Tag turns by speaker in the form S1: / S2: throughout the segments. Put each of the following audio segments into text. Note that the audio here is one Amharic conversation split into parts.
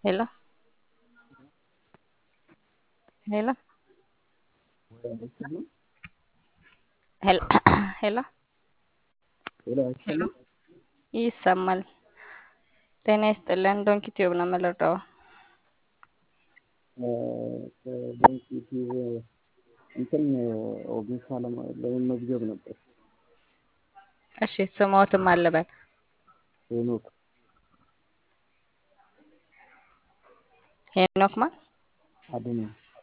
S1: Hello? Hello? ሄሎ ሄሎ ሄሎ ይሰማል። ጤና ይስጥልን። ዶንኪ ቲዩብ ነው የምልረዳው።
S2: በኢንስቲትዩት እንትን ኦጌሳ ለመመዝገብ ነበር።
S1: እሺ ስሞትም አለበል
S2: ሄኖክ
S1: ሄኖክ ማን
S2: አድኖ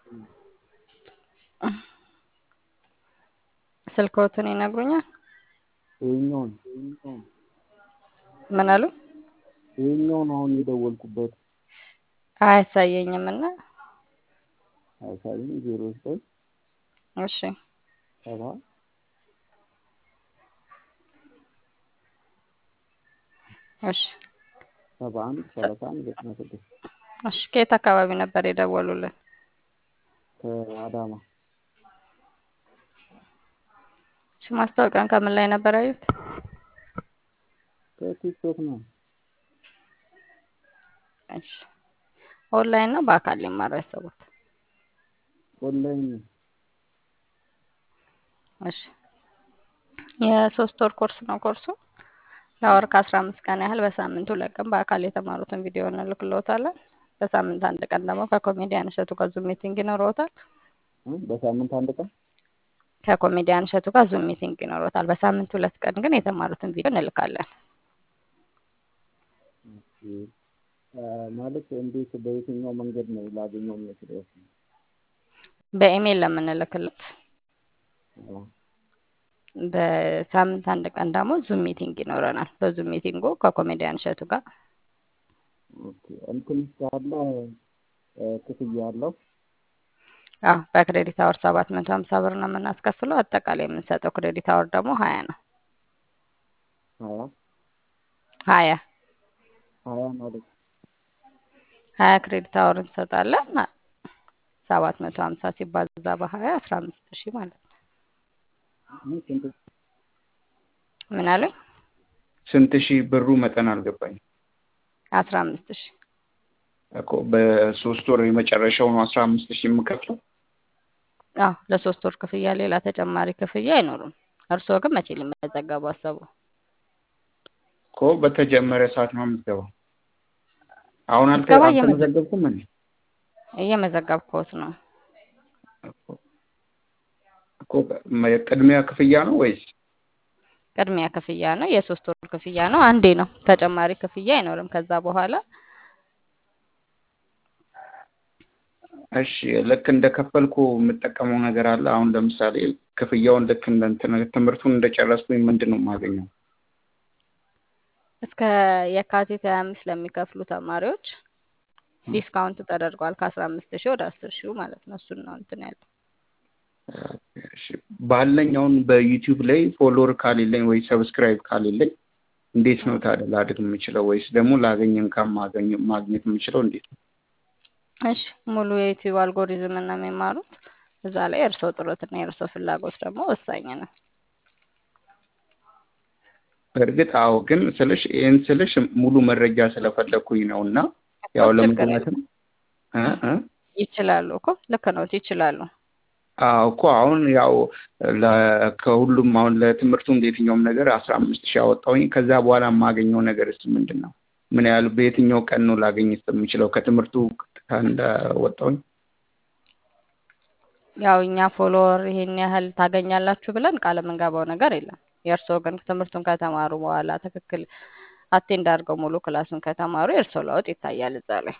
S1: ስልክዎትን ይነግሩኛል?
S2: ይኸኛውን
S1: ምን አሉ?
S2: ይኸኛውን አሁን የደወልኩበት
S1: አያሳየኝም እና
S2: አሳይኝ ዜሮ ዘጠኝ
S1: እሺ
S2: ሰባ
S1: እሺ
S2: ሰባ አንድ ሰላሳ አንድ ዘጠና ስድስት
S1: እሺ ከየት አካባቢ ነበር የደወሉልን?
S2: ከአዳማ
S1: እሺ ማስታወቂያን ከምን ላይ ነበር ያዩት?
S2: ከቲክቶክ ነው።
S1: እሺ ኦንላይን ነው በአካል ሊማሩ ያሰቡት?
S2: ኦንላይን ነው።
S1: እሺ የሶስት ወር ኮርስ ነው ኮርሱ። ለወር ከአስራ አምስት ቀን ያህል በሳምንት ሁለት ቀን በአካል የተማሩትን ቪዲዮ እንልክልዎታለን። በሳምንት አንድ ቀን ደግሞ ከኮሜዲያን እሸቱ ጋር ዙም ሚቲንግ ይኖረዎታል።
S2: እ በሳምንት አንድ ቀን
S1: ከኮሜዲያን እሸቱ ጋር ዙም ሚቲንግ ይኖረዎታል። በሳምንት ሁለት ቀን ግን የተማሩትን ቪዲዮ እንልካለን።
S2: ኦኬ። አ፣ ማለት እንዴት በየትኛው መንገድ ነው ላገኘው የምችለው?
S1: በኢሜይል ለምንልክለት
S2: አ፣
S1: በሳምንት አንድ ቀን ደግሞ ዙም ሚቲንግ ይኖረናል። በዙም ሚቲንጉ ከኮሜዲያን እሸቱ ጋር
S2: ኦኬ። እንትን ካለ እ፣ ክፍያ አለው?
S1: አዎ በክሬዲት አወር ሰባት መቶ ሀምሳ ብር ነው የምናስከፍለው። አጠቃላይ የምንሰጠው ክሬዲት አወር ደግሞ ሀያ ነው።
S2: ሀያ
S1: ሀያ
S2: ሀያ ማለት
S1: ሀያ ክሬዲት አወር እንሰጣለን። ሰባት መቶ ሀምሳ ሲባዛ በሀያ አስራ አምስት ሺህ ማለት ነው።
S2: ምን ስንት
S1: ምን አሉኝ?
S3: ስንት ሺህ ብሩ መጠን አልገባኝም
S1: አስራ አምስት ሺህ
S3: እኮ በሶስት ወር የመጨረሻው ነው አስራ አምስት ሺህ የምከፍለው
S1: አዎ ለሶስት ወር ክፍያ ሌላ ተጨማሪ ክፍያ አይኖሩም። እርስዎ ግን መቼ ሊመዘገቡ አሰቡ?
S3: እኮ በተጀመረ ሰዓት ነው የምትገባው አሁን አልተ
S1: ምዝገባ እየመዘ-
S3: አልተመዘገብኩም እኔ
S1: እየመዘገብኩት ነው።
S3: እኮ እኮ መ- ቅድሚያ ክፍያ ነው ወይስ
S1: ቅድሚያ ክፍያ ነው። የሶስት ወር ክፍያ ነው። አንዴ ነው። ተጨማሪ ክፍያ አይኖርም ከዛ በኋላ
S3: እሺ ልክ እንደከፈልኩ የምጠቀመው ነገር አለ አሁን ለምሳሌ ክፍያውን ልክ እንደ እንትን ትምህርቱን እንደጨረስኩኝ ምንድን ነው የማገኘው
S1: እስከ የካቲት ሀያ አምስት ለሚከፍሉ ተማሪዎች ዲስካውንት ተደርጓል ከአስራ አምስት ሺህ ወደ አስር ሺህ ማለት ነው። እሱን ነው እንትን ያለው።
S3: እሺ ባለኝ አሁን በዩቲዩብ ላይ ፎሎወር ካሌለኝ ወይ ሰብስክራይብ ካሌለኝ እንዴት ነው ታዲያ ላድግ የምችለው ወይስ ደግሞ ላገኝ እንካን ማገኝ ማግኘት የምችለው እንዴት ነው
S1: እሺ ሙሉ የዩቲዩብ አልጎሪዝም እና የሚማሩት እዛ ላይ የእርስዎ ጥረትና የእርስዎ ፍላጎት ደግሞ ወሳኝ ነው።
S3: በእርግጥ አዎ ግን ስልሽ ይህን ስልሽ ሙሉ መረጃ ስለፈለግኩኝ ነው እና ያው
S1: ችግር
S3: ለምክንያትም እ እ
S1: ይችላሉ እኮ ልክ ነው ይችላሉ።
S3: አዎ እኮ አሁን ያው ለ- ከሁሉም አሁን ለትምህርቱም የትኛውም ነገር አስራ አምስት ሺህ አወጣሁኝ ከዛ በኋላ የማገኘው ነገር ስ ምንድን ነው ምን ያህል በየትኛው ቀን ነው ላገኝ የምችለው ከትምህርቱ እንዳወጣሁኝ
S1: ያው እኛ ፎሎወር ይሄን ያህል ታገኛላችሁ ብለን ቃል የምንገባው ነገር የለም። የእርስዎ ግን ትምህርቱን ከተማሩ በኋላ ትክክል አቴንድ አድርገው ሙሉ ክላሱን ከተማሩ የእርስዎ ለውጥ ይታያል እዛ ላይ።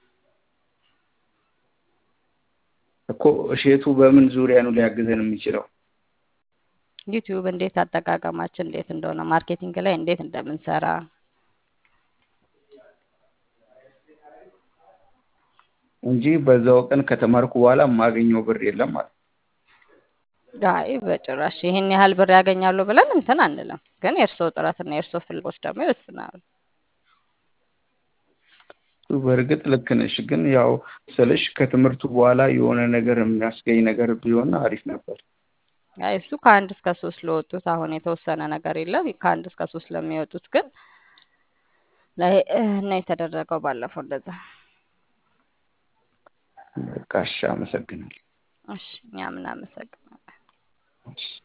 S3: እኮ እሼቱ በምን ዙሪያ ነው ሊያግዘን የሚችለው
S1: ዩቲዩብ እንዴት አጠቃቀማችን እንዴት እንደሆነ ማርኬቲንግ ላይ እንዴት እንደምንሰራ
S3: እንጂ በዛው ቀን ከተማርኩ በኋላ የማገኘው ብር የለም ማለት ነው።
S1: አይ በጭራሽ ይሄን ያህል ብር ያገኛሉ ብለን እንትን አንልም። ግን የእርስዎ ጥረትና የእርስዎ ፍላጎት ደግሞ ይወስናሉ።
S3: በእርግጥ ልክ ነሽ፣ ግን ያው ስልሽ ከትምህርቱ በኋላ የሆነ ነገር የሚያስገኝ ነገር ቢሆን አሪፍ ነበር።
S1: አይ እሱ ከአንድ እስከ ሶስት ለወጡት አሁን የተወሰነ ነገር የለም። ከአንድ እስከ ሶስት ለሚወጡት ግን ላይ ነው የተደረገው ባለፈው እንደዛ
S3: በቃ እሺ፣ አመሰግናለሁ።
S1: እሺ እኛም እናመሰግናለን።
S3: እሺ